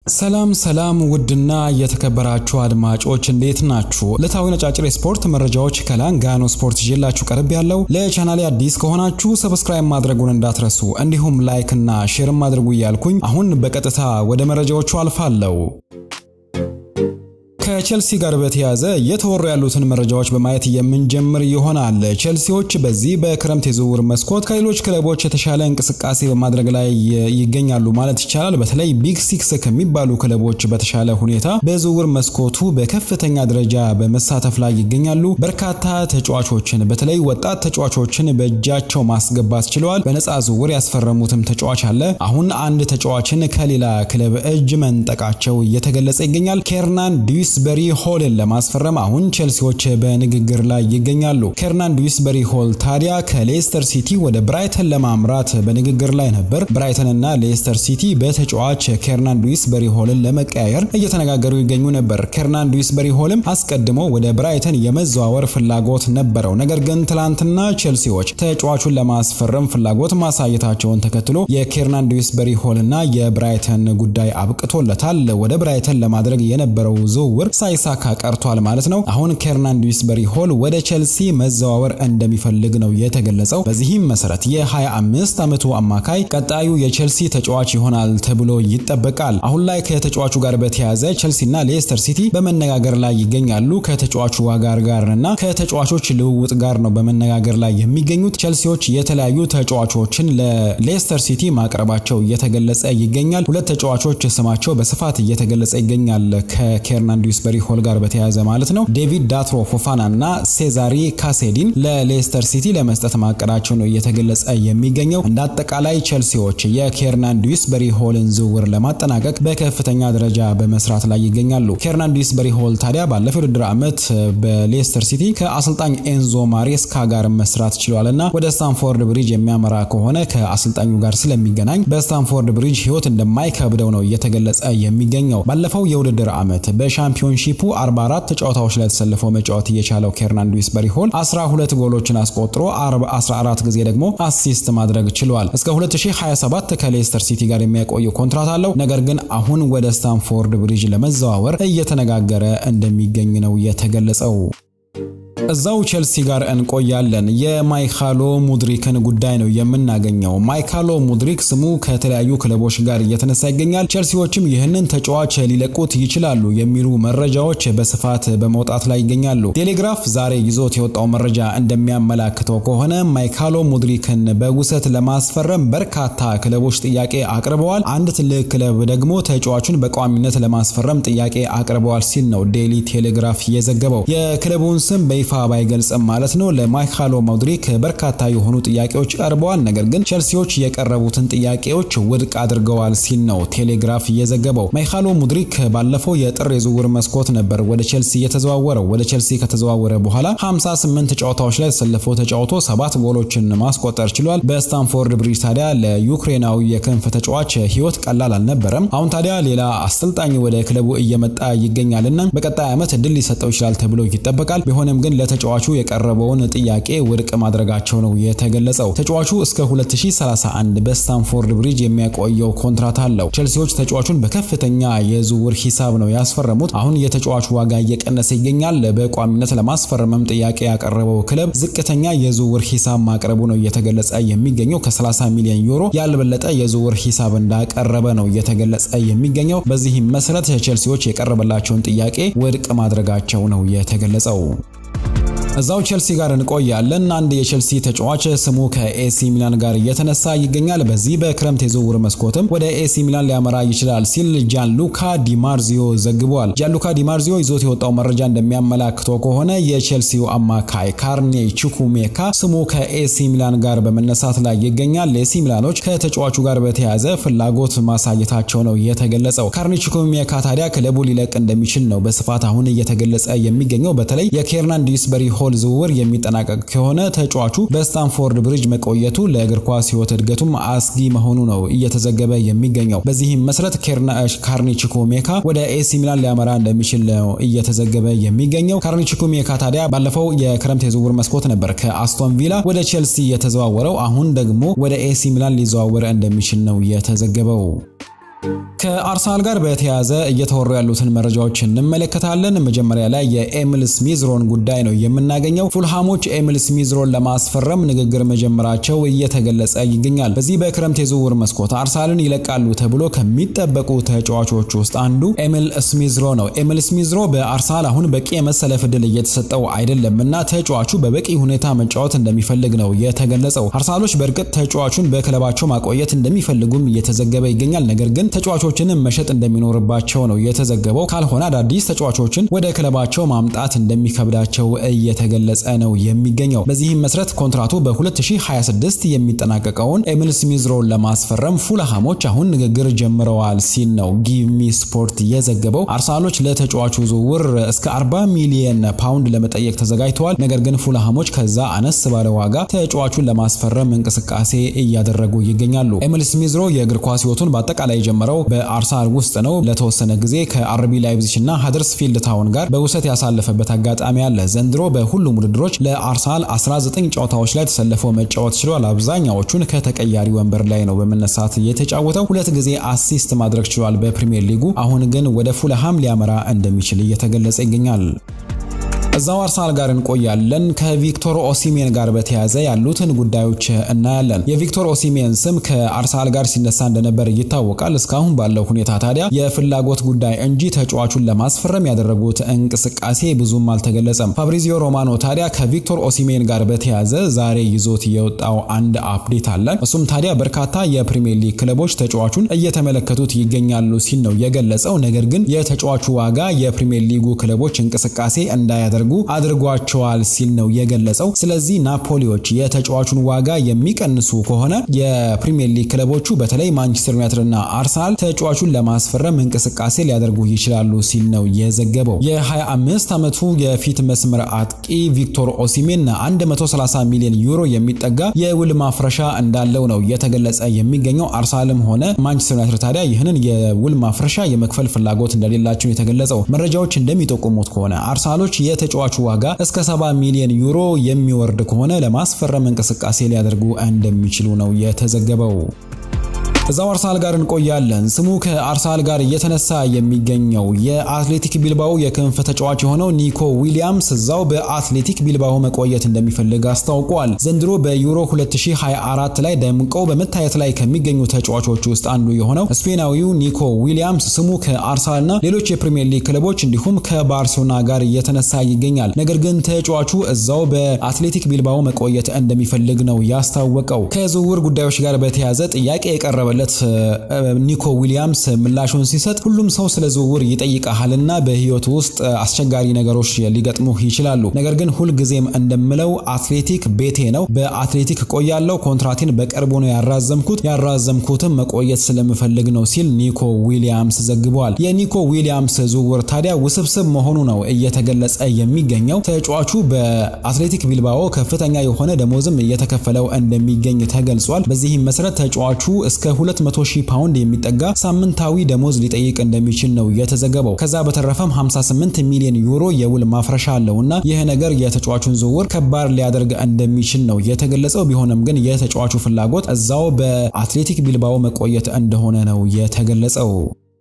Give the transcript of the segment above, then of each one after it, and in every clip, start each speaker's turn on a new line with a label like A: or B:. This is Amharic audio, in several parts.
A: ሰላም ሰላም ውድና የተከበራችሁ አድማጮች እንዴት ናችሁ? ዕለታዊ ነጫጭር የስፖርት መረጃዎች ከላንጋኖ ስፖርት ይዤላችሁ ቀርብ ያለው። ለቻናሌ አዲስ ከሆናችሁ ሰብስክራይብ ማድረጉን እንዳትረሱ፣ እንዲሁም ላይክ እና ሼርም አድርጉ እያልኩኝ አሁን በቀጥታ ወደ መረጃዎቹ አልፋለሁ። ከቼልሲ ጋር በተያያዘ እየተወሩ ያሉትን መረጃዎች በማየት የምንጀምር ይሆናል። ቼልሲዎች በዚህ በክረምት የዝውውር መስኮት ከሌሎች ክለቦች የተሻለ እንቅስቃሴ በማድረግ ላይ ይገኛሉ ማለት ይቻላል። በተለይ ቢግ ሲክስ ከሚባሉ ክለቦች በተሻለ ሁኔታ በዝውውር መስኮቱ በከፍተኛ ደረጃ በመሳተፍ ላይ ይገኛሉ። በርካታ ተጫዋቾችን በተለይ ወጣት ተጫዋቾችን በእጃቸው ማስገባት ችለዋል። በነፃ ዝውውር ያስፈረሙትም ተጫዋች አለ። አሁን አንድ ተጫዋችን ከሌላ ክለብ እጅ መንጠቃቸው እየተገለጸ ይገኛል። ኬርናን ዲዩስ በሪ ሆልን ለማስፈረም አሁን ቼልሲዎች በንግግር ላይ ይገኛሉ። ኬርናን ዱዊስበሪ ሆል ታዲያ ከሌስተር ሲቲ ወደ ብራይተን ለማምራት በንግግር ላይ ነበር። ብራይተን እና ሌስተር ሲቲ በተጫዋች ኬርናን ዱዊስበሪ ሆልን ለመቀያየር እየተነጋገሩ ይገኙ ነበር። ኬርናን ዱዊስበሪ ሆልም አስቀድሞ ወደ ብራይተን የመዘዋወር ፍላጎት ነበረው። ነገር ግን ትላንትና ቼልሲዎች ተጫዋቹን ለማስፈረም ፍላጎት ማሳየታቸውን ተከትሎ የኬርናን ዱዊስበሪ ሆል እና የብራይተን ጉዳይ አብቅቶለታል። ወደ ብራይተን ለማድረግ የነበረው ዝውውር ሳይሳካ ቀርቷል ማለት ነው። አሁን ኬርናን ዱዊስበሪ ሆል ወደ ቼልሲ መዘዋወር እንደሚፈልግ ነው የተገለጸው። በዚህም መሰረት የ25 ዓመቱ አማካይ ቀጣዩ የቼልሲ ተጫዋች ይሆናል ተብሎ ይጠበቃል። አሁን ላይ ከተጫዋቹ ጋር በተያያዘ ቼልሲና ሌስተር ሲቲ በመነጋገር ላይ ይገኛሉ። ከተጫዋቹ ዋጋር ጋር እና ከተጫዋቾች ልውውጥ ጋር ነው በመነጋገር ላይ የሚገኙት። ቼልሲዎች የተለያዩ ተጫዋቾችን ለሌስተር ሲቲ ማቅረባቸው እየተገለጸ ይገኛል። ሁለት ተጫዋቾች ስማቸው በስፋት እየተገለጸ ይገኛል ከኬርናን ዱዊስበሪ ሆል ጋር በተያያዘ ማለት ነው። ዴቪድ ዳትሮ ፎፋና እና ሴዛሪ ካሴዲን ለሌስተር ሲቲ ለመስጠት ማቀዳቸው ነው እየተገለጸ የሚገኘው። እንደ አጠቃላይ ቼልሲዎች የኬርናን ዱዊስበሪ ሆልን ዝውውር ለማጠናቀቅ በከፍተኛ ደረጃ በመስራት ላይ ይገኛሉ። ኬርናን ዱዊስበሪ ሆል ታዲያ ባለፈው ውድድር ዓመት በሌስተር ሲቲ ከአሰልጣኝ ኤንዞ ማሬስካ ጋር መስራት ችሏል እና ወደ ስታንፎርድ ብሪጅ የሚያመራ ከሆነ ከአሰልጣኙ ጋር ስለሚገናኝ በስታንፎርድ ብሪጅ ሕይወት እንደማይከብደው ነው እየተገለጸ የሚገኘው። ባለፈው የውድድር ዓመት በሻምፒዮንሺፑ 44 ጨዋታዎች ላይ ተሰልፈው መጫወት እየቻለው ኬርናን ዱዊስበሪ ሆል 12 ጎሎችን አስቆጥሮ 14 ጊዜ ደግሞ አሲስት ማድረግ ችሏል። እስከ 2027 ከሌስተር ሲቲ ጋር የሚያቆየው ኮንትራት አለው። ነገር ግን አሁን ወደ ስታንፎርድ ብሪጅ ለመዘዋወር እየተነጋገረ እንደሚገኝ ነው የተገለጸው። እዛው ቼልሲ ጋር እንቆያለን። የማይካሎ ሙድሪክን ጉዳይ ነው የምናገኘው። ማይካሎ ሙድሪክ ስሙ ከተለያዩ ክለቦች ጋር እየተነሳ ይገኛል። ቼልሲዎችም ይህንን ተጫዋች ሊለቁት ይችላሉ የሚሉ መረጃዎች በስፋት በመውጣት ላይ ይገኛሉ። ቴሌግራፍ ዛሬ ይዞት የወጣው መረጃ እንደሚያመላክተው ከሆነ ማይካሎ ሙድሪክን በውሰት ለማስፈረም በርካታ ክለቦች ጥያቄ አቅርበዋል። አንድ ትልቅ ክለብ ደግሞ ተጫዋቹን በቋሚነት ለማስፈረም ጥያቄ አቅርበዋል ሲል ነው ዴሊ ቴሌግራፍ የዘገበው። የክለቡን ስም በይፋ ባይገልጽም ማለት ነው። ለማይካሎ ሙድሪክ በርካታ የሆኑ ጥያቄዎች ቀርበዋል። ነገር ግን ቼልሲዎች የቀረቡትን ጥያቄዎች ውድቅ አድርገዋል ሲል ነው ቴሌግራፍ እየዘገበው። ማይካሎ ሙድሪክ ባለፈው የጥር የዝውውር መስኮት ነበር ወደ ቼልሲ የተዘዋወረው። ወደ ቼልሲ ከተዘዋወረ በኋላ 58 ጨዋታዎች ላይ ተሰልፎ ተጫውቶ ሰባት ጎሎችን ማስቆጠር ችሏል። በስታንፎርድ ብሪጅ ታዲያ ለዩክሬናዊ የክንፍ ተጫዋች ሕይወት ቀላል አልነበረም። አሁን ታዲያ ሌላ አሰልጣኝ ወደ ክለቡ እየመጣ ይገኛልና በቀጣይ ዓመት እድል ሊሰጠው ይችላል ተብሎ ይጠበቃል። ቢሆንም ግን ለተጫዋቹ የቀረበውን ጥያቄ ውድቅ ማድረጋቸው ነው የተገለጸው። ተጫዋቹ እስከ 2031 በስታንፎርድ ብሪጅ የሚያቆየው ኮንትራት አለው። ቼልሲዎች ተጫዋቹን በከፍተኛ የዝውውር ሂሳብ ነው ያስፈረሙት። አሁን የተጫዋቹ ዋጋ እየቀነሰ ይገኛል። በቋሚነት ለማስፈረምም ጥያቄ ያቀረበው ክለብ ዝቅተኛ የዝውውር ሂሳብ ማቅረቡ ነው እየተገለጸ የሚገኘው። ከ30 ሚሊዮን ዩሮ ያልበለጠ የዝውውር ሂሳብ እንዳቀረበ ነው እየተገለጸ የሚገኘው። በዚህም መሰረት ቼልሲዎች የቀረበላቸውን ጥያቄ ውድቅ ማድረጋቸው ነው የተገለጸው። እዛው ቼልሲ ጋር እንቆያለን። አንድ የቼልሲ ተጫዋች ስሙ ከኤሲ ሚላን ጋር እየተነሳ ይገኛል። በዚህ በክረምት የዝውውር መስኮትም ወደ ኤሲ ሚላን ሊያመራ ይችላል ሲል ጃንሉካ ዲማርዚዮ ዘግቧል። ጃንሉካ ዲማርዚዮ ይዞት የወጣው መረጃ እንደሚያመላክተው ከሆነ የቼልሲው አማካይ ካርኔ ቹኩሜካ ስሙ ከኤሲ ሚላን ጋር በመነሳት ላይ ይገኛል። ኤሲ ሚላኖች ከተጫዋቹ ጋር በተያያዘ ፍላጎት ማሳየታቸው ነው የተገለጸው። ካርኔ ቹኩሜካ ታዲያ ክለቡ ሊለቅ እንደሚችል ነው በስፋት አሁን እየተገለጸ የሚገኘው። በተለይ የኬርናን ዱዊስበሪ ሆል ዝውውር የሚጠናቀቅ ከሆነ ተጫዋቹ በስታንፎርድ ብሪጅ መቆየቱ ለእግር ኳስ ሕይወት እድገቱም አስጊ መሆኑ ነው እየተዘገበ የሚገኘው። በዚህም መሰረት ካርኒ ቹኩሜካ ወደ ኤሲ ሚላን ሊያመራ እንደሚችል ነው እየተዘገበ የሚገኘው። ካርኒ ቹኩሜካ ታዲያ ባለፈው የክረምት የዝውውር መስኮት ነበር ከአስቶን ቪላ ወደ ቼልሲ የተዘዋወረው። አሁን ደግሞ ወደ ኤሲ ሚላን ሊዘዋወር እንደሚችል ነው የተዘገበው። ከአርሰናል ጋር በተያያዘ እየተወሩ ያሉትን መረጃዎች እንመለከታለን። መጀመሪያ ላይ የኤሚል ስሚዝሮን ጉዳይ ነው የምናገኘው። ፉልሃሞች ኤሚል ስሚዝሮን ለማስፈረም ንግግር መጀመራቸው እየተገለጸ ይገኛል። በዚህ በክረምት የዝውውር መስኮት አርሰናልን ይለቃሉ ተብሎ ከሚጠበቁ ተጫዋቾች ውስጥ አንዱ ኤሚል ስሚዝሮ ነው። ኤሚል ስሚዝሮ በአርሰናል አሁን በቂ የመሰለፍ ዕድል እየተሰጠው አይደለም እና ተጫዋቹ በበቂ ሁኔታ መጫወት እንደሚፈልግ ነው የተገለጸው። አርሰናሎች በእርግጥ ተጫዋቹን በክለባቸው ማቆየት እንደሚፈልጉም እየተዘገበ ይገኛል። ነገር ግን ተጫዋቾችንም መሸጥ እንደሚኖርባቸው ነው የተዘገበው። ካልሆነ አዳዲስ ተጫዋቾችን ወደ ክለባቸው ማምጣት እንደሚከብዳቸው እየተገለጸ ነው የሚገኘው። በዚህም መሰረት ኮንትራቱ በ2026 የሚጠናቀቀውን ኤሚል ስሚዝሮን ለማስፈረም ፉልሃሞች አሁን ንግግር ጀምረዋል ሲል ነው ጊቭሚ ስፖርት የዘገበው። አርሰናሎች ለተጫዋቹ ዝውውር እስከ 40 ሚሊየን ፓውንድ ለመጠየቅ ተዘጋጅተዋል። ነገር ግን ፉልሃሞች ከዛ አነስ ባለ ዋጋ ተጫዋቹን ለማስፈረም እንቅስቃሴ እያደረጉ ይገኛሉ። ኤሚል ስሚዝሮ የእግር ኳስ ህይወቱን በአጠቃላይ የጀመረው በአርሰናል ውስጥ ነው። ለተወሰነ ጊዜ ከአርቢ ላይፕዚግ እና ሃደርስፊልድ ታውን ጋር በውሰት ያሳለፈበት አጋጣሚ አለ። ዘንድሮ በሁሉም ውድድሮች ለአርሰናል 19 ጨዋታዎች ላይ ተሰልፎ መጫወት ችሏል። አብዛኛዎቹን ከተቀያሪ ወንበር ላይ ነው በመነሳት የተጫወተው። ሁለት ጊዜ አሲስት ማድረግ ችሏል በፕሪሚየር ሊጉ። አሁን ግን ወደ ፉልሃም ሊያመራ እንደሚችል እየተገለጸ ይገኛል። እዛው አርሰናል ጋር እንቆያለን። ከቪክቶር ኦሲሜን ጋር በተያያዘ ያሉትን ጉዳዮች እናያለን። የቪክቶር ኦሲሜን ስም ከአርሰናል ጋር ሲነሳ እንደነበር ይታወቃል። እስካሁን ባለው ሁኔታ ታዲያ የፍላጎት ጉዳይ እንጂ ተጫዋቹን ለማስፈረም ያደረጉት እንቅስቃሴ ብዙም አልተገለጸም። ፋብሪዚዮ ሮማኖ ታዲያ ከቪክቶር ኦሲሜን ጋር በተያያዘ ዛሬ ይዞት የወጣው አንድ አፕዴት አለ። እሱም ታዲያ በርካታ የፕሪሚየር ሊግ ክለቦች ተጫዋቹን እየተመለከቱት ይገኛሉ ሲል ነው የገለጸው። ነገር ግን የተጫዋቹ ዋጋ የፕሪሚየር ሊጉ ክለቦች እንቅስቃሴ እንዳያደርጉ አድርጓቸዋል ሲል ነው የገለጸው። ስለዚህ ናፖሊዎች የተጫዋቹን ዋጋ የሚቀንሱ ከሆነ የፕሪሚየር ሊግ ክለቦቹ በተለይ ማንቸስተር ዩናይትድ እና አርሰናል ተጫዋቹን ለማስፈረም እንቅስቃሴ ሊያደርጉ ይችላሉ ሲል ነው የዘገበው። የ25 ዓመቱ የፊት መስመር አጥቂ ቪክቶር ኦሲሜን 130 ሚሊዮን ዩሮ የሚጠጋ የውል ማፍረሻ እንዳለው ነው የተገለጸ የሚገኘው። አርሰናልም ሆነ ማንቸስተር ዩናይትድ ታዲያ ይህንን የውል ማፍረሻ የመክፈል ፍላጎት እንደሌላቸው የተገለጸው። መረጃዎች እንደሚጠቁሙት ከሆነ አርሰናሎች የተጫዋቹ ዋጋ እስከ 70 ሚሊዮን ዩሮ የሚወርድ ከሆነ ለማስፈረም እንቅስቃሴ ሊያደርጉ እንደሚችሉ ነው የተዘገበው። እዛው አርሰናል ጋር እንቆያለን። ስሙ ከአርሰናል ጋር እየተነሳ የሚገኘው የአትሌቲክ ቢልባኦ የክንፍ ተጫዋች የሆነው ኒኮ ዊሊያምስ እዛው በአትሌቲክ ቢልባኦ መቆየት እንደሚፈልግ አስታውቋል። ዘንድሮ በዩሮ 2024 ላይ ደምቀው በመታየት ላይ ከሚገኙ ተጫዋቾች ውስጥ አንዱ የሆነው ስፔናዊው ኒኮ ዊሊያምስ ስሙ ከአርሰናልና ሌሎች የፕሪሚየር ሊግ ክለቦች እንዲሁም ከባርሴሎና ጋር እየተነሳ ይገኛል። ነገር ግን ተጫዋቹ እዛው በአትሌቲክ ቢልባኦ መቆየት እንደሚፈልግ ነው ያስታወቀው። ከዝውውር ጉዳዮች ጋር በተያያዘ ጥያቄ የቀረበ ኒኮ ዊሊያምስ ምላሹን ሲሰጥ ሁሉም ሰው ስለ ዝውውር ይጠይቃልና በሕይወቱ ውስጥ አስቸጋሪ ነገሮች ሊገጥሙህ ይችላሉ። ነገር ግን ሁልጊዜም እንደምለው አትሌቲክ ቤቴ ነው። በአትሌቲክ ቆያለው። ኮንትራቴን በቅርቡ ነው ያራዘምኩት። ያራዘምኩትም መቆየት ስለምፈልግ ነው ሲል ኒኮ ዊሊያምስ ዘግበዋል። የኒኮ ዊሊያምስ ዝውውር ታዲያ ውስብስብ መሆኑ ነው እየተገለጸ የሚገኘው። ተጫዋቹ በአትሌቲክ ቢልባኦ ከፍተኛ የሆነ ደሞዝም እየተከፈለው እንደሚገኝ ተገልጿል። በዚህም መሰረት ተጫዋቹ እስከ 200 ሺህ ፓውንድ የሚጠጋ ሳምንታዊ ደሞዝ ሊጠይቅ እንደሚችል ነው የተዘገበው። ከዛ በተረፈም 58 ሚሊዮን ዩሮ የውል ማፍረሻ አለውና ይህ ነገር የተጫዋቹን ዝውውር ከባድ ሊያደርግ እንደሚችል ነው የተገለጸው። ቢሆንም ግን የተጫዋቹ ፍላጎት እዛው በአትሌቲክ ቢልባኦ መቆየት እንደሆነ ነው የተገለጸው።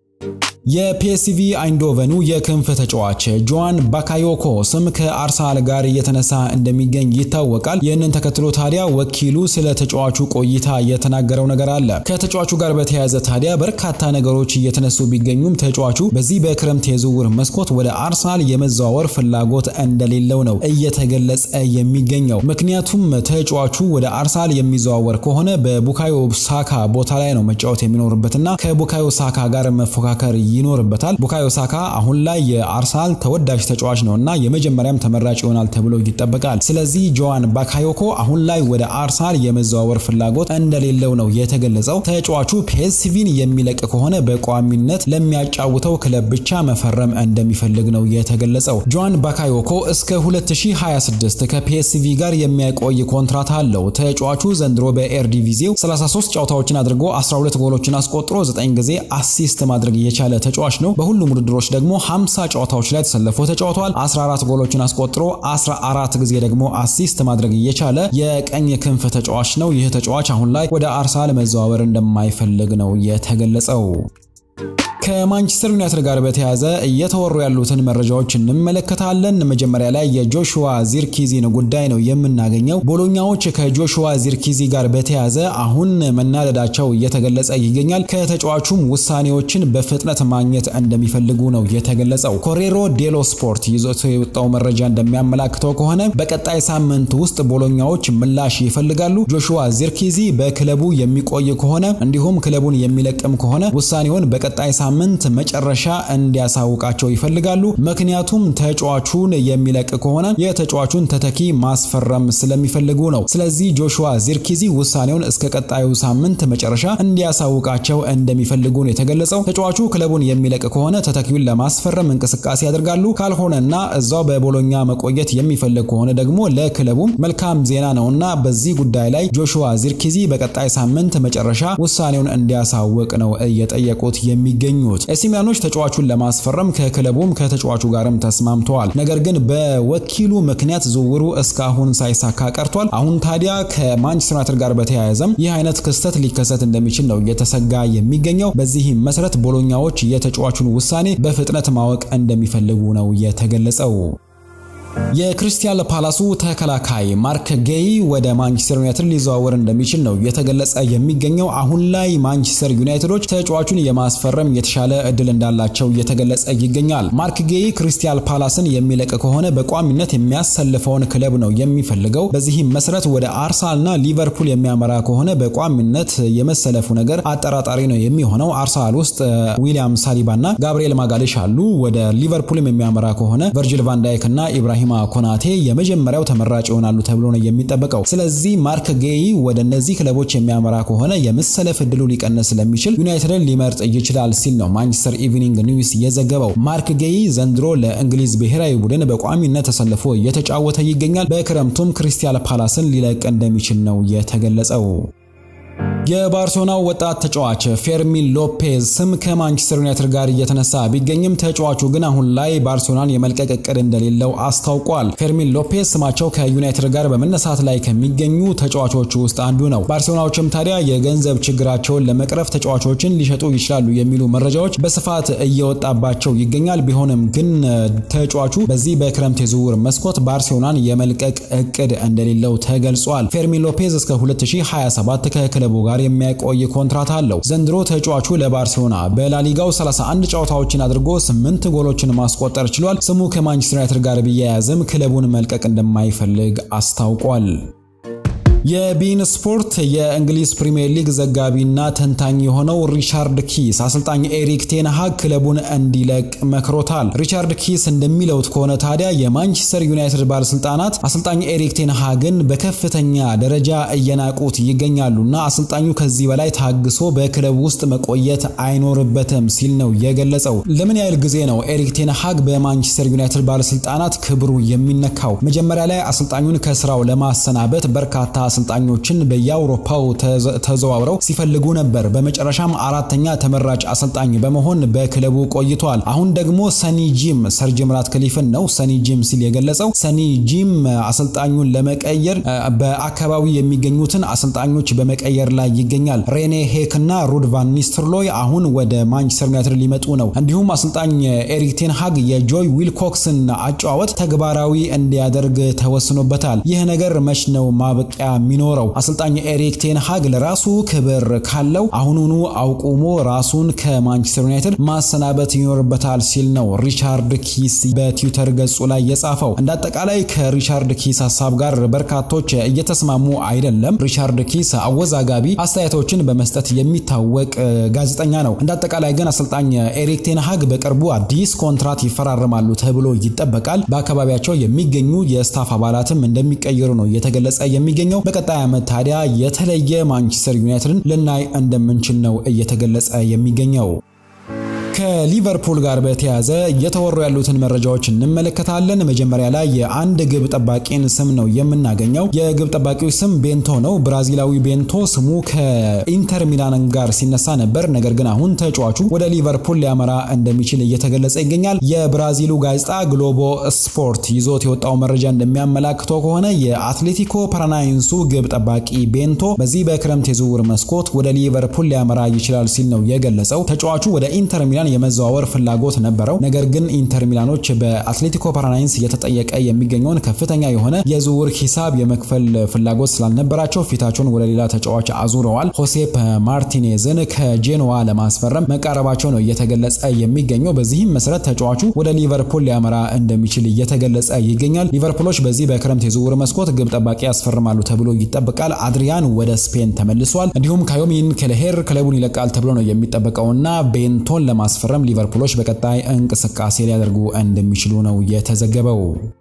A: የፒኤስቪ አይንዶቨኑ የክንፍ ተጫዋች ጆዋን ባካዮኮ ስም ከአርሰናል ጋር እየተነሳ እንደሚገኝ ይታወቃል። ይህንን ተከትሎ ታዲያ ወኪሉ ስለ ተጫዋቹ ቆይታ የተናገረው ነገር አለ። ከተጫዋቹ ጋር በተያያዘ ታዲያ በርካታ ነገሮች እየተነሱ ቢገኙም ተጫዋቹ በዚህ በክረምት የዝውውር መስኮት ወደ አርሰናል የመዘዋወር ፍላጎት እንደሌለው ነው እየተገለጸ የሚገኘው። ምክንያቱም ተጫዋቹ ወደ አርሰናል የሚዘዋወር ከሆነ በቡካዮ ሳካ ቦታ ላይ ነው መጫወት የሚኖርበትና ከቡካዮ ሳካ ጋር መፎካከር ይኖርበታል። ቡካዮ ሳካ አሁን ላይ የአርሰናል ተወዳጅ ተጫዋች ነው እና የመጀመሪያም ተመራጭ ይሆናል ተብሎ ይጠበቃል። ስለዚህ ጆዋን ባካዮኮ አሁን ላይ ወደ አርሰናል የመዘዋወር ፍላጎት እንደሌለው ነው የተገለጸው። ተጫዋቹ ፒኤስቪን የሚለቅ ከሆነ በቋሚነት ለሚያጫውተው ክለብ ብቻ መፈረም እንደሚፈልግ ነው የተገለጸው። ጆዋን ባካዮኮ እስከ 2026 ከፒኤስቪ ጋር የሚያቆይ ኮንትራት አለው። ተጫዋቹ ዘንድሮ በኤርዲቪዚው 33 ጨዋታዎችን አድርጎ 12 ጎሎችን አስቆጥሮ 9 ጊዜ አሲስት ማድረግ የቻለ ተጫዋች ነው። በሁሉም ውድድሮች ደግሞ 50 ጨዋታዎች ላይ ተሰልፎ ተጫውተዋል። 14 ጎሎችን አስቆጥሮ 14 ጊዜ ደግሞ አሲስት ማድረግ የቻለ የቀኝ ክንፍ ተጫዋች ነው። ይህ ተጫዋች አሁን ላይ ወደ አርሰናል መዘዋወር እንደማይፈልግ ነው የተገለጸው። ከማንቸስተር ዩናይትድ ጋር በተያያዘ እየተወሩ ያሉትን መረጃዎች እንመለከታለን። መጀመሪያ ላይ የጆሹዋ ዚርኪዚን ጉዳይ ነው የምናገኘው። ቦሎኛዎች ከጆሹዋ ዚርኪዚ ጋር በተያያዘ አሁን መናደዳቸው እየተገለጸ ይገኛል። ከተጫዋቹም ውሳኔዎችን በፍጥነት ማግኘት እንደሚፈልጉ ነው የተገለጸው። ኮሬሮ ዴሎ ስፖርት ይዞት የወጣው መረጃ እንደሚያመላክተው ከሆነ በቀጣይ ሳምንት ውስጥ ቦሎኛዎች ምላሽ ይፈልጋሉ። ጆሹዋ ዚርኪዚ በክለቡ የሚቆይ ከሆነ እንዲሁም ክለቡን የሚለቅም ከሆነ ውሳኔውን በቀጣይ ሳምንት መጨረሻ እንዲያሳውቃቸው ይፈልጋሉ። ምክንያቱም ተጫዋቹን የሚለቅ ከሆነ የተጫዋቹን ተተኪ ማስፈረም ስለሚፈልጉ ነው። ስለዚህ ጆሹዋ ዚርኪዚ ውሳኔውን እስከ ቀጣዩ ሳምንት መጨረሻ እንዲያሳውቃቸው እንደሚፈልጉ ነው የተገለጸው። ተጫዋቹ ክለቡን የሚለቅ ከሆነ ተተኪውን ለማስፈረም እንቅስቃሴ ያደርጋሉ። ካልሆነና እዛው በቦሎኛ መቆየት የሚፈልግ ከሆነ ደግሞ ለክለቡም መልካም ዜና ነውና በዚህ ጉዳይ ላይ ጆሹዋ ዚርኪዚ በቀጣይ ሳምንት መጨረሻ ውሳኔውን እንዲያሳውቅ ነው እየጠየቁት የሚገኙት። ኤሲ ሚላኖች ተጫዋቹን ለማስፈረም ከክለቡም ከተጫዋቹ ጋርም ተስማምተዋል። ነገር ግን በወኪሉ ምክንያት ዝውውሩ እስካሁን ሳይሳካ ቀርቷል። አሁን ታዲያ ከማንቸስተር ዩናይትድ ጋር በተያያዘም ይህ አይነት ክስተት ሊከሰት እንደሚችል ነው እየተሰጋ የሚገኘው። በዚህም መሰረት ቦሎኛዎች የተጫዋቹን ውሳኔ በፍጥነት ማወቅ እንደሚፈልጉ ነው የተገለጸው። የክሪስታል ፓላሱ ተከላካይ ማርክ ጌይ ወደ ማንቸስተር ዩናይትድ ሊዘዋወር እንደሚችል ነው የተገለጸ የሚገኘው። አሁን ላይ ማንቸስተር ዩናይትዶች ተጫዋቹን የማስፈረም የተሻለ እድል እንዳላቸው እየተገለጸ ይገኛል። ማርክ ጌይ ክሪስታል ፓላስን የሚለቅ ከሆነ በቋሚነት የሚያሰልፈውን ክለብ ነው የሚፈልገው። በዚህም መሰረት ወደ አርሰናልና ሊቨርፑል የሚያመራ ከሆነ በቋሚነት የመሰለፉ ነገር አጠራጣሪ ነው የሚሆነው። አርሰናል ውስጥ ዊሊያም ሳሊባና ጋብሪኤል ማጋሌሽ አሉ። ወደ ሊቨርፑልም የሚያመራ ከሆነ ቨርጂል ቫንዳይክ እና ኢብራሂም ኮናቴ የመጀመሪያው ተመራጭ ይሆናሉ ተብሎ ነው የሚጠበቀው። ስለዚህ ማርክ ጌይ ወደ እነዚህ ክለቦች የሚያመራ ከሆነ የመሰለፍ እድሉ ሊቀንስ ስለሚችል ዩናይትድን ሊመርጥ ይችላል ሲል ነው ማንቸስተር ኢቭኒንግ ኒውስ የዘገበው። ማርክ ጌይ ዘንድሮ ለእንግሊዝ ብሔራዊ ቡድን በቋሚነት ተሰልፎ እየተጫወተ ይገኛል። በክረምቱም ክሪስታል ፓላስን ሊለቅ እንደሚችል ነው የተገለጸው። የባርሴሎናው ወጣት ተጫዋች ፌርሚን ሎፔዝ ስም ከማንቸስተር ዩናይትድ ጋር እየተነሳ ቢገኝም ተጫዋቹ ግን አሁን ላይ ባርሴሎናን የመልቀቅ እቅድ እንደሌለው አስታውቋል። ፌርሚን ሎፔዝ ስማቸው ከዩናይትድ ጋር በመነሳት ላይ ከሚገኙ ተጫዋቾች ውስጥ አንዱ ነው። ባርሴሎናዎችም ታዲያ የገንዘብ ችግራቸውን ለመቅረፍ ተጫዋቾችን ሊሸጡ ይችላሉ የሚሉ መረጃዎች በስፋት እየወጣባቸው ይገኛል። ቢሆንም ግን ተጫዋቹ በዚህ በክረምት የዝውውር መስኮት ባርሴሎናን የመልቀቅ እቅድ እንደሌለው ተገልጿል። ፌርሚን ሎፔዝ እስከ 2027 ከክለቡ ጋር የሚያቆይ ኮንትራት አለው። ዘንድሮ ተጫዋቹ ለባርሴሎና በላሊጋው 31 ጨዋታዎችን አድርጎ 8 ጎሎችን ማስቆጠር ችሏል። ስሙ ከማንቸስተር ዩናይትድ ጋር ቢያያዝም ክለቡን መልቀቅ እንደማይፈልግ አስታውቋል። የቢን ስፖርት የእንግሊዝ ፕሪምየር ሊግ ዘጋቢና ተንታኝ የሆነው ሪቻርድ ኪስ አሰልጣኝ ኤሪክ ቴንሃግ ክለቡን እንዲለቅ መክሮታል። ሪቻርድ ኪስ እንደሚለው ከሆነ ታዲያ የማንቸስተር ዩናይትድ ባለስልጣናት አሰልጣኝ ኤሪክ ቴንሃግን በከፍተኛ ደረጃ እየናቁት ይገኛሉና አሰልጣኙ ከዚህ በላይ ታግሶ በክለቡ ውስጥ መቆየት አይኖርበትም ሲል ነው የገለጸው። ለምን ያህል ጊዜ ነው ኤሪክ ቴንሃግ በማንቸስተር ዩናይትድ ባለስልጣናት ክብሩ የሚነካው? መጀመሪያ ላይ አሰልጣኙን ከስራው ለማሰናበት በርካታ አሰልጣኞችን በየአውሮፓው ተዘዋውረው ሲፈልጉ ነበር። በመጨረሻም አራተኛ ተመራጭ አሰልጣኝ በመሆን በክለቡ ቆይቷል። አሁን ደግሞ ሰኒ ጂም ሰር ጂም ራትክሊፍን ነው ሰኒ ጂም ሲል የገለጸው። ሰኒ ጂም አሰልጣኙን ለመቀየር በአካባቢው የሚገኙትን አሰልጣኞች በመቀየር ላይ ይገኛል። ሬኔ ሄክ እና ሩድ ቫን ኒስተርሎይ አሁን ወደ ማንቸስተር ዩናይትድ ሊመጡ ነው። እንዲሁም አሰልጣኝ ኤሪክ ቴን ሃግ የጆይ ዊልኮክስን አጨዋወት ተግባራዊ እንዲያደርግ ተወስኖበታል። ይህ ነገር መች ነው ማበቂያ የሚኖረው አሰልጣኝ ኤሪክ ቴን ሃግ ለራሱ ክብር ካለው አሁኑኑ አውቁሞ ራሱን ከማንቸስተር ዩናይትድ ማሰናበት ይኖርበታል ሲል ነው ሪቻርድ ኪስ በትዊተር ገጹ ላይ የጻፈው። እንደ አጠቃላይ ከሪቻርድ ኪስ ሀሳብ ጋር በርካቶች እየተስማሙ አይደለም። ሪቻርድ ኪስ አወዛጋቢ አስተያየቶችን በመስጠት የሚታወቅ ጋዜጠኛ ነው። እንደ አጠቃላይ ግን አሰልጣኝ ኤሪክ ቴን ሃግ በቅርቡ አዲስ ኮንትራት ይፈራረማሉ ተብሎ ይጠበቃል። በአካባቢያቸው የሚገኙ የስታፍ አባላትም እንደሚቀየሩ ነው እየተገለጸ የሚገኘው። በቀጣይ ዓመት ታዲያ የተለየ ማንቸስተር ዩናይትድን ልናይ እንደምንችል ነው እየተገለጸ የሚገኘው። ከሊቨርፑል ጋር በተያያዘ እየተወሩ ያሉትን መረጃዎች እንመለከታለን። መጀመሪያ ላይ የአንድ ግብ ጠባቂን ስም ነው የምናገኘው። የግብ ጠባቂው ስም ቤንቶ ነው። ብራዚላዊ ቤንቶ ስሙ ከኢንተር ሚላን ጋር ሲነሳ ነበር። ነገር ግን አሁን ተጫዋቹ ወደ ሊቨርፑል ሊያመራ እንደሚችል እየተገለጸ ይገኛል። የብራዚሉ ጋዜጣ ግሎቦ ስፖርት ይዞት የወጣው መረጃ እንደሚያመላክተው ከሆነ የአትሌቲኮ ፓራናይንሱ ግብ ጠባቂ ቤንቶ በዚህ በክረምት የዝውውር መስኮት ወደ ሊቨርፑል ሊያመራ ይችላል ሲል ነው የገለጸው። ተጫዋቹ ወደ ኢንተር ሚላን የመዘዋወር ፍላጎት ነበረው። ነገር ግን ኢንተር ሚላኖች በአትሌቲኮ ፓራናይንስ እየተጠየቀ የሚገኘውን ከፍተኛ የሆነ የዝውውር ሂሳብ የመክፈል ፍላጎት ስላልነበራቸው ፊታቸውን ወደ ሌላ ተጫዋች አዙረዋል። ሆሴፕ ማርቲኔዝን ከጄኖዋ ለማስፈረም መቃረባቸው ነው እየተገለጸ የሚገኘው። በዚህም መሰረት ተጫዋቹ ወደ ሊቨርፑል ሊያመራ እንደሚችል እየተገለጸ ይገኛል። ሊቨርፑሎች በዚህ በክረምት የዝውውር መስኮት ግብ ጠባቂ ያስፈርማሉ ተብሎ ይጠበቃል። አድሪያን ወደ ስፔን ተመልሷል። እንዲሁም ካዮሚን ከለሄር ክለቡን ይለቃል ተብሎ ነው የሚጠበቀውና ቤንቶን ለማስፈረም ሊቨርፑሎች በቀጣይ እንቅስቃሴ ሊያደርጉ እንደሚችሉ ነው የተዘገበው።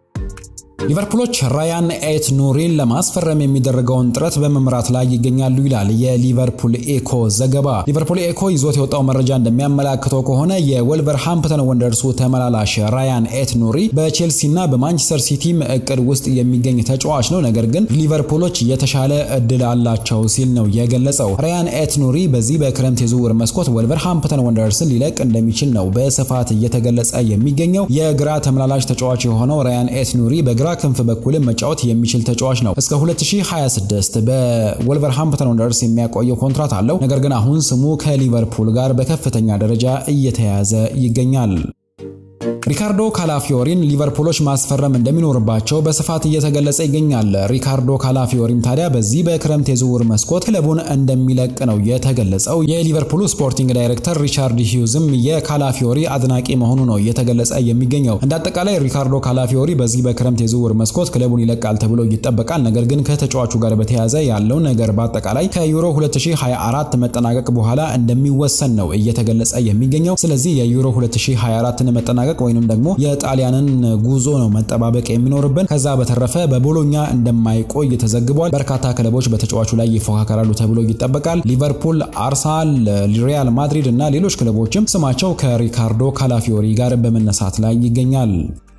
A: ሊቨርፑሎች ራያን ኤት ኑሪን ለማስፈረም የሚደረገውን ጥረት በመምራት ላይ ይገኛሉ ይላል የሊቨርፑል ኤኮ ዘገባ። ሊቨርፑል ኤኮ ይዞት የወጣው መረጃ እንደሚያመላክተው ከሆነ የወልቨርሃምፕተን ወንደርሱ ተመላላሽ ራያን ኤት ኑሪ በቼልሲና በማንቸስተር ሲቲም እቅድ ውስጥ የሚገኝ ተጫዋች ነው። ነገር ግን ሊቨርፑሎች የተሻለ እድል አላቸው ሲል ነው የገለጸው። ራያን ኤት ኑሪ በዚህ በክረምት የዝውውር መስኮት ወልቨርሃምፕተን ወንደርስን ሊለቅ እንደሚችል ነው በስፋት እየተገለጸ የሚገኘው። የግራ ተመላላሽ ተጫዋች የሆነው ራያን ኤት ኑሪ በግራ ክንፍ በኩልም መጫወት የሚችል ተጫዋች ነው። እስከ 2026 በወልቨርሃምፕተን ወንደርስ የሚያቆየው ኮንትራት አለው። ነገር ግን አሁን ስሙ ከሊቨርፑል ጋር በከፍተኛ ደረጃ እየተያዘ ይገኛል። ሪካርዶ ካላፊዮሪን ሊቨርፑሎች ማስፈረም እንደሚኖርባቸው በስፋት እየተገለጸ ይገኛል። ሪካርዶ ካላፊዮሪም ታዲያ በዚህ በክረምት የዝውውር መስኮት ክለቡን እንደሚለቅ ነው የተገለጸው። የሊቨርፑሉ ስፖርቲንግ ዳይሬክተር ሪቻርድ ሂውዝም የካላፊዮሪ አድናቂ መሆኑ ነው እየተገለጸ የሚገኘው። እንደ አጠቃላይ ሪካርዶ ካላፊዮሪ በዚህ በክረምት የዝውውር መስኮት ክለቡን ይለቃል ተብሎ ይጠበቃል። ነገር ግን ከተጫዋቹ ጋር በተያያዘ ያለው ነገር በአጠቃላይ ከዩሮ 2024 መጠናቀቅ በኋላ እንደሚወሰን ነው እየተገለጸ የሚገኘው። ስለዚህ የዩሮ 2024ን መጠናቀቅ ወይንም ደግሞ የጣሊያንን ጉዞ ነው መጠባበቅ የሚኖርብን። ከዛ በተረፈ በቦሎኛ እንደማይቆይ ተዘግቧል። በርካታ ክለቦች በተጫዋቹ ላይ ይፎካከራሉ ተብሎ ይጠበቃል። ሊቨርፑል፣ አርሰናል፣ ሪያል ማድሪድ እና ሌሎች ክለቦችም ስማቸው ከሪካርዶ ካላፊዮሪ ጋር በመነሳት ላይ ይገኛል።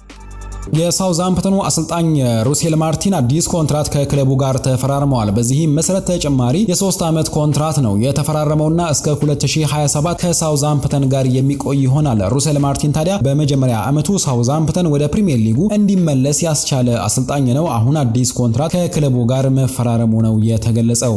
A: የሳውዛምፕተኑ አሰልጣኝ ሩሴል ማርቲን አዲስ ኮንትራት ከክለቡ ጋር ተፈራርመዋል። በዚህም መሰረት ተጨማሪ የሶስት ዓመት ኮንትራት ነው የተፈራረመውና እስከ 2027 ከሳውዛምፕተን ጋር የሚቆይ ይሆናል። ሩሴል ማርቲን ታዲያ በመጀመሪያ ዓመቱ ሳውዛምፕተን ወደ ፕሪሚየር ሊጉ እንዲመለስ ያስቻለ አሰልጣኝ ነው። አሁን አዲስ ኮንትራት ከክለቡ ጋር መፈራረሙ ነው የተገለጸው።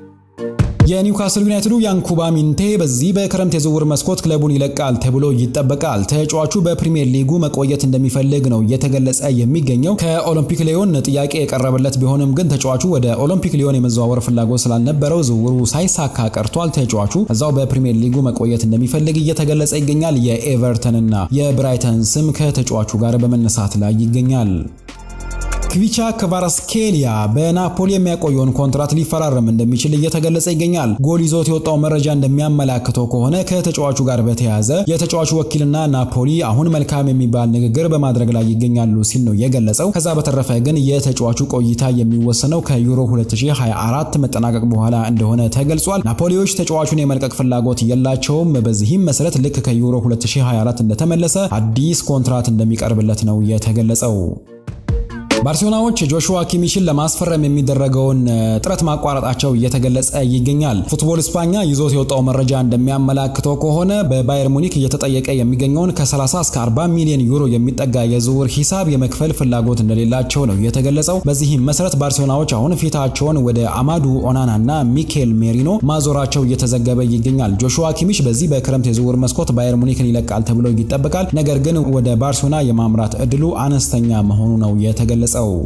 A: የኒውካስል ዩናይትዱ ያንኩባ ሚንቴ በዚህ በክረምት የዝውውር መስኮት ክለቡን ይለቃል ተብሎ ይጠበቃል። ተጫዋቹ በፕሪሚየር ሊጉ መቆየት እንደሚፈልግ ነው እየተገለጸ የሚገኘው። ከኦሎምፒክ ሊዮን ጥያቄ የቀረበለት ቢሆንም ግን ተጫዋቹ ወደ ኦሎምፒክ ሊዮን የመዘዋወር ፍላጎት ስላልነበረው ዝውውሩ ሳይሳካ ቀርቷል። ተጫዋቹ እዛው በፕሪሚየር ሊጉ መቆየት እንደሚፈልግ እየተገለጸ ይገኛል። የኤቨርተንና የብራይተን ስም ከተጫዋቹ ጋር በመነሳት ላይ ይገኛል። ክቪቻ ክቫራስኬሊያ በናፖሊ የሚያቆየውን ኮንትራት ሊፈራረም እንደሚችል እየተገለጸ ይገኛል። ጎል ይዞት የወጣው መረጃ እንደሚያመላክተው ከሆነ ከተጫዋቹ ጋር በተያያዘ የተጫዋቹ ወኪልና ናፖሊ አሁን መልካም የሚባል ንግግር በማድረግ ላይ ይገኛሉ ሲል ነው የገለጸው። ከዛ በተረፈ ግን የተጫዋቹ ቆይታ የሚወሰነው ከዩሮ 2024 መጠናቀቅ በኋላ እንደሆነ ተገልጿል። ናፖሊዎች ተጫዋቹን የመልቀቅ ፍላጎት የላቸውም። በዚህም መሰረት ልክ ከዩሮ 2024 እንደተመለሰ አዲስ ኮንትራት እንደሚቀርብለት ነው የተገለጸው። ባርሴሎናዎች ጆሹዋ ኪሚችን ለማስፈረም የሚደረገውን ጥረት ማቋረጣቸው እየተገለጸ ይገኛል። ፉትቦል ስፓኛ ይዞት የወጣው መረጃ እንደሚያመላክተው ከሆነ በባየር ሙኒክ እየተጠየቀ የሚገኘውን ከ30 እስከ 40 ሚሊዮን ዩሮ የሚጠጋ የዝውውር ሂሳብ የመክፈል ፍላጎት እንደሌላቸው ነው የተገለጸው። በዚህም መሰረት ባርሴሎናዎች አሁን ፊታቸውን ወደ አማዱ ኦናና እና ሚኬል ሜሪኖ ማዞራቸው እየተዘገበ ይገኛል። ጆሹዋ ኪሚች በዚህ በክረምት የዝውውር መስኮት ባየር ሙኒክን ይለቃል ተብሎ ይጠበቃል። ነገር ግን ወደ ባርሴሎና የማምራት እድሉ አነስተኛ መሆኑ ነው የተገለጸው።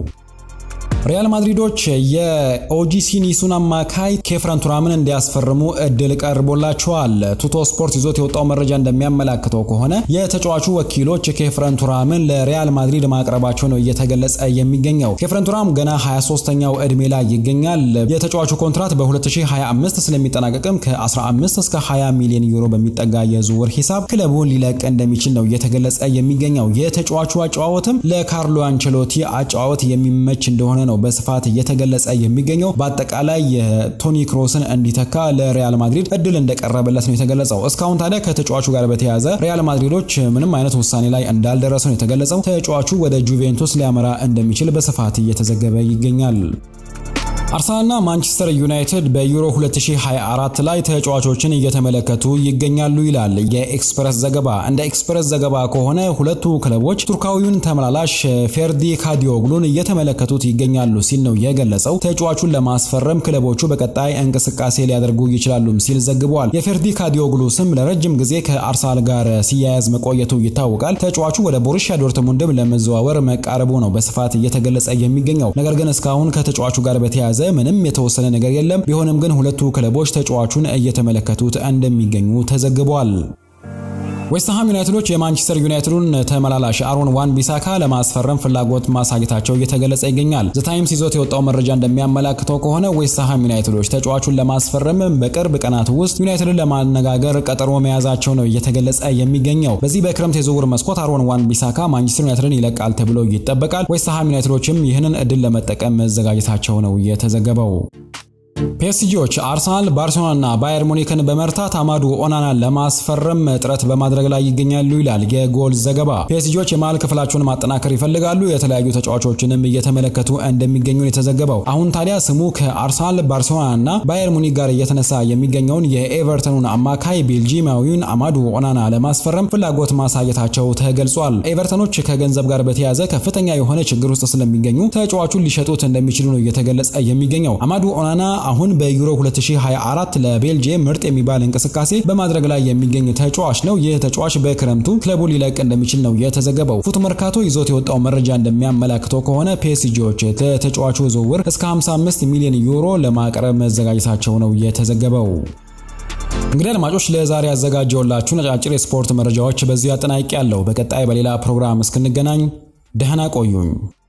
A: ሪያል ማድሪዶች የኦጂሲ ኒሱን አማካይ ኬፍረን ቱራምን እንዲያስፈርሙ እድል ቀርቦላቸዋል። ቱቶ ስፖርት ይዞት የወጣው መረጃ እንደሚያመላክተው ከሆነ የተጫዋቹ ወኪሎች ኬፍረን ቱራምን ለሪያል ማድሪድ ማቅረባቸው ነው እየተገለጸ የሚገኘው። ኬፍረን ቱራም ገና 23ኛው ዕድሜ ላይ ይገኛል። የተጫዋቹ ኮንትራት በ2025 ስለሚጠናቀቅም ከ15 እስከ 20 ሚሊዮን ዩሮ በሚጠጋ የዝውውር ሂሳብ ክለቡን ሊለቅ እንደሚችል ነው እየተገለጸ የሚገኘው። የተጫዋቹ አጨዋወትም ለካርሎ አንቸሎቲ አጨዋወት የሚመች እንደሆነ ነው በስፋት እየተገለጸ የሚገኘው። በአጠቃላይ የቶኒ ክሮስን እንዲተካ ለሪያል ማድሪድ እድል እንደቀረበለት ነው የተገለጸው። እስካሁን ታዲያ ከተጫዋቹ ጋር በተያያዘ ሪያል ማድሪዶች ምንም አይነት ውሳኔ ላይ እንዳልደረሰ ነው የተገለጸው። ተጫዋቹ ወደ ጁቬንቱስ ሊያመራ እንደሚችል በስፋት እየተዘገበ ይገኛል። አርሰናልና ማንቸስተር ዩናይትድ በዩሮ 2024 ላይ ተጫዋቾችን እየተመለከቱ ይገኛሉ ይላል የኤክስፕረስ ዘገባ። እንደ ኤክስፕረስ ዘገባ ከሆነ ሁለቱ ክለቦች ቱርካዊውን ተመላላሽ ፌርዲ ካዲዮግሉን እየተመለከቱት ይገኛሉ ሲል ነው የገለጸው። ተጫዋቹን ለማስፈረም ክለቦቹ በቀጣይ እንቅስቃሴ ሊያደርጉ ይችላሉም ሲል ዘግቧል። የፌርዲ ካዲዮግሉ ስም ለረጅም ጊዜ ከአርሰናል ጋር ሲያያዝ መቆየቱ ይታወቃል። ተጫዋቹ ወደ ቦሩሲያ ዶርትሙንድም ለመዘዋወር መቃረቡ ነው በስፋት እየተገለጸ የሚገኘው። ነገር ግን እስካሁን ከተጫዋቹ ጋር በተያያዘ ምንም የተወሰነ ነገር የለም። ቢሆንም ግን ሁለቱ ክለቦች ተጫዋቹን እየተመለከቱት እንደሚገኙ ተዘግቧል። ዌስትሃም ዩናይትዶች የማንቸስተር ዩናይትዱን ተመላላሽ አሮን ዋን ቢሳካ ለማስፈረም ፍላጎት ማሳየታቸው እየተገለጸ ይገኛል። ዘ ታይምስ ይዞት የወጣው መረጃ እንደሚያመላክተው ከሆነ ዌስትሃም ዩናይትዶች ተጫዋቹን ለማስፈረም በቅርብ ቀናት ውስጥ ዩናይትድን ለማነጋገር ቀጠሮ መያዛቸው ነው እየተገለጸ የሚገኘው። በዚህ በክረምት የዝውውር መስኮት አሮን ዋን ቢሳካ ማንቸስተር ዩናይትድን ይለቃል ተብሎ ይጠበቃል። ዌስትሃም ዩናይትዶችም ይህንን እድል ለመጠቀም መዘጋጀታቸው ነው የተዘገበው። ፒኤስጂዎች አርሰናል፣ ባርሴሎና እና ባየር ሙኒክን በመርታት አማዱ ኦናናን ለማስፈረም ጥረት በማድረግ ላይ ይገኛሉ ይላል የጎል ዘገባ። ፒኤስጂዎች የመሃል ክፍላቸውን ማጠናከር ይፈልጋሉ። የተለያዩ ተጫዋቾችንም እየተመለከቱ እንደሚገኙ የተዘገበው። አሁን ታዲያ ስሙ ከአርሰናል፣ ባርሴሎና እና ባየር ሙኒክ ጋር እየተነሳ የሚገኘውን የኤቨርተኑን አማካይ ቤልጂማዊውን አማዱ ኦናና ለማስፈረም ፍላጎት ማሳየታቸው ተገልጿል። ኤቨርተኖች ከገንዘብ ጋር በተያያዘ ከፍተኛ የሆነ ችግር ውስጥ ስለሚገኙ ተጫዋቹን ሊሸጡት እንደሚችሉ ነው እየተገለጸ የሚገኘው። አማዱ ኦናና አሁን በዩሮ 2024 ለቤልጂየም ምርጥ የሚባል እንቅስቃሴ በማድረግ ላይ የሚገኝ ተጫዋች ነው። ይህ ተጫዋች በክረምቱ ክለቡ ሊለቅ እንደሚችል ነው የተዘገበው። ፉት መርካቶ ይዞት የወጣው መረጃ እንደሚያመላክተው ከሆነ ፒኤስጂዎች ለተጫዋቹ ዝውውር እስከ 55 ሚሊዮን ዩሮ ለማቅረብ መዘጋጀታቸው ነው የተዘገበው። እንግዲህ አድማጮች ለዛሬ ያዘጋጀውላችሁ ነጫጭር የስፖርት መረጃዎች በዚህ አጠናቂ ያለው። በቀጣይ በሌላ ፕሮግራም እስክንገናኝ ደህና ቆዩኝ።